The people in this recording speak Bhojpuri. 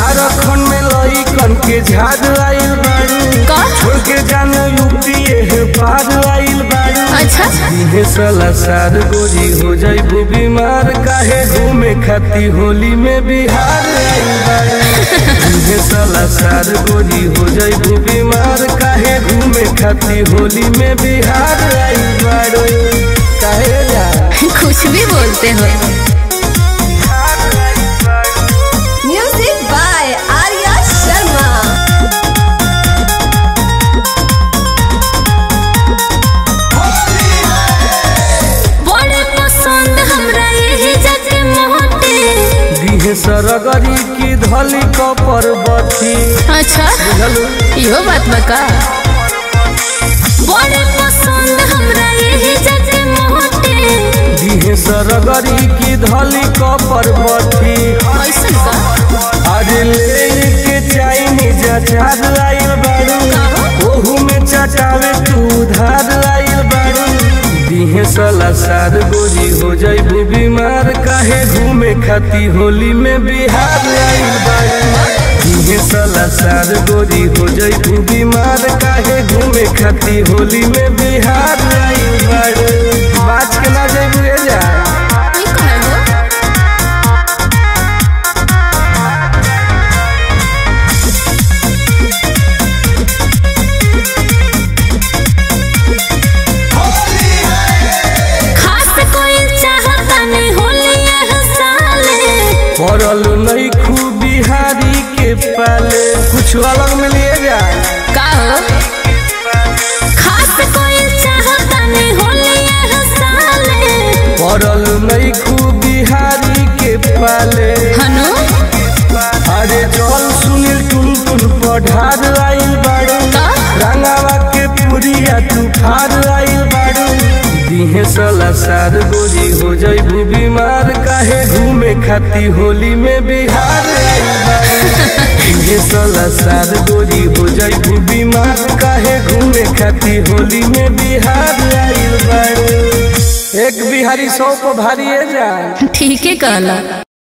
झारखंड में लइकन के झाड़ आइल बाड़ू का छोड़ के जानो यूपी है पार आइल बाड़ू अच्छा इहे साला सार गोरी हो जाइबू बीमार काहे घूमे खाती होली में बिहार आइल बाड़ू इहे साला सार गोरी हो जाइबू बीमार काहे घूमे खाती होली में बिहार आइल बाड़ू काहे जा कुछ भी बोलते हो म्यूजिक बाय आर्या शर्मा बड़े पसंद हमरा यही जगे मोहते दिहे सरगरी की धली कपर बथी अच्छा बुझलू इहो बात बका बड़े पसंद हमरा यही जगे मोहते दिहे सरगरी की धली कपर बथी ऐसन का अरे ले के चाइनीज अचार आइल बाड़ू ओहू में चटावे तू उधार आइल बाड़ू दिहे सला सार गोरी हो जाइबू बीमार काहे घूमे खाती होली में बिहार आइल बाड़ू दिहे सला सार गोरी हो जाइबू बीमार काहे घूमे खाती होली में बिहार आइल बाड़ू बाज के ना जाइबू रे जा ई कहे हो खास कोई चाहता नहीं होली यह साले पड़ल नहीं खूब बिहारी के पाले कुछ अलग में लिए जा का हो खास कोई चाहता नहीं होली यह साले पड़ल नहीं खूब बिहारी के पाले हनु अरे चल सुनील टुन टुन पढ़ार आइल बाड़ू का रंगावा के पुरिया तूफार आइल बाड़ू दिहे सला सार गोरी हो जाइबू बीमार काहे घूमे खाती होली में बिहार आइल बाड़ू दिहे सला सार गोरी हो जाइबू बीमार काहे घूमे खाती होली में बिहार आइल बाड़ू एक बिहारी सौ को भारी है जा ठीक है कहला